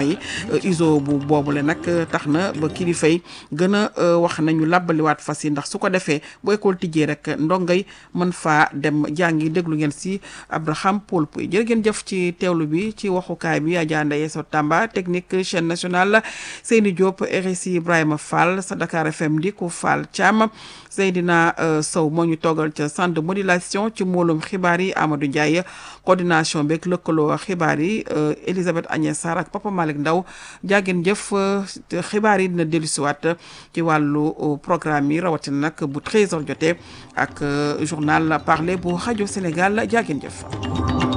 yi iso bu boobule nag tax na ba kilifa yi gën a wax nañu làbbaliwaat fas yi ndax su ko defee bu école tijjee rek ndongay mën faa dem jàngi déglu ngeen si Abraham Paul Puy jërë ngeen jëf ci teewlu bi ci waxukaay bi Adja Ndaye So Tamba technique chaîne nationale Seyni Diop RSI Ibrahima Fall sa Dakar FM di ko Fall Thiam Seydina Sow moo ñu toogal ca centre de modulation ci mbooloom xibaar yi Amadou Ndiaye coordination beeg lëkkaloo xibaar yi Elisabeth Agnès Sarr ak Papa Malick Ndaw jàggeen jëf xibaar yi dina dellusiwaat ci wàllu programme yi rawatina nag bu 13h jotee ak journal parler bu rajo Sénégal jàggeen jëf